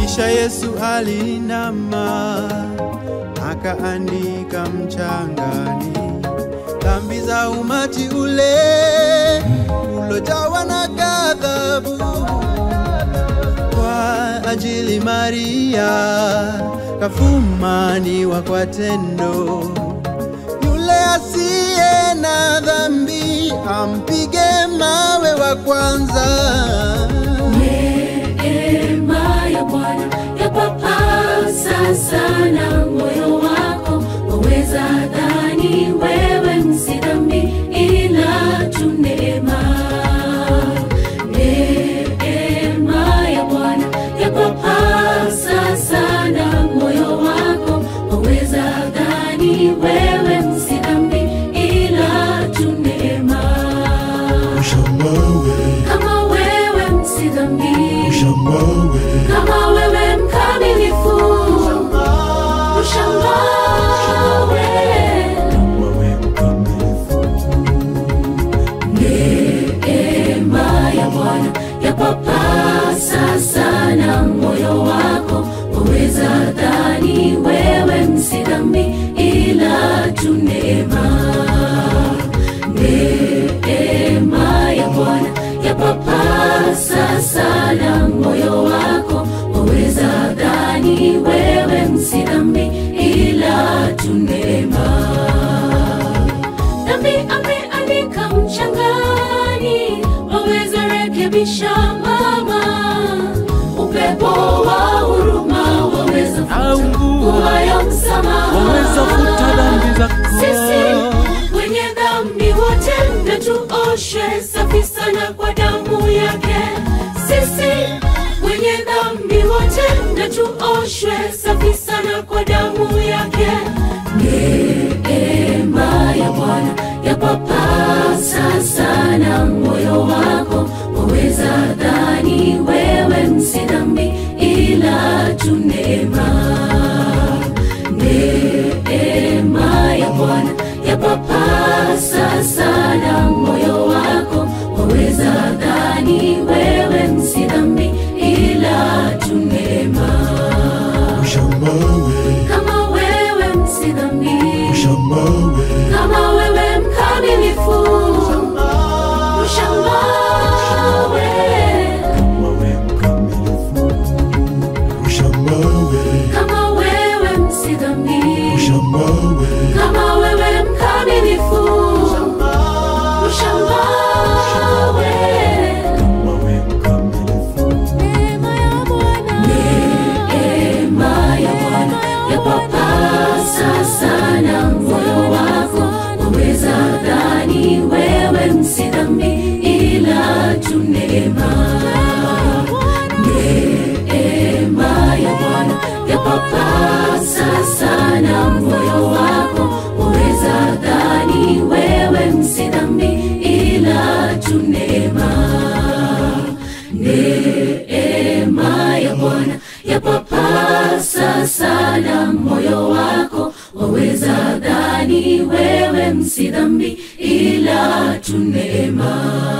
Kisha Yesu alinama akaandika mchangani dhambi za umati ule ulojawa na ghadhabu kwa ajili Maria kafumaniwa kwa tendo. Yule asiye na dhambi ampige mawe wa kwanza. Neema ya Bwana yapapasa sana moyo wako, waweza dhani wewe msi dhambi, ila tu neema. Neema ya Bwana yapapasa sana moyo wako, waweza dhani wewe msi dhambi, ila tu neema. Ushamawe, Kama wewe msi dhambi ushamawe, kama wewe mkamilifu ushangawe wawe mkamilifu. neema ya bwana yapapasa sana moyo wako waweza dhani wewe msi dhambi ila tu neema neema ya bwana yapapasa sana moyo wako waweza dhani wewe msi dhambi ila tu neema dhambi ameandika mchangani waweza rekebisha mama upepo wa huruma waweza Au mvua, kuwayo msamaha waweza futa dhambi zako. sisi wenye dhambi wote na tuoshe safi sana kwa damu yake sisi wenye dhambi wote na tuoshwe safi sana kwa damu yake neema ya bwana yapapasa sana moyo wako waweza dhani wewe msi dhambi ila tu neema neema ya Bwana yapapasa sana moyo wako, waweza dhani wewe msi dhambi, ila tu neema. Ushamawe, Kama wewe msi dhambi, ushamawe, kama wewe mkamilifu, ushangawe wawe mkamilifu. Ushamawe, kama wewe msi dhambi, ushamawe, kama wewe mkamilifu, ushangawe wawe mkamilifu. Neema ya Bwana yapapasa sana moyo wako, waweza dhani wewe msi dhambi, ila tu neema. Neema ya Bwana yapapasa sana moyo wako, waweza dhani wewe msi dhambi, ila tu neema neema ya Bwana yapapasa sana moyo wako, waweza dhani wewe msi dhambi, ila tu neema.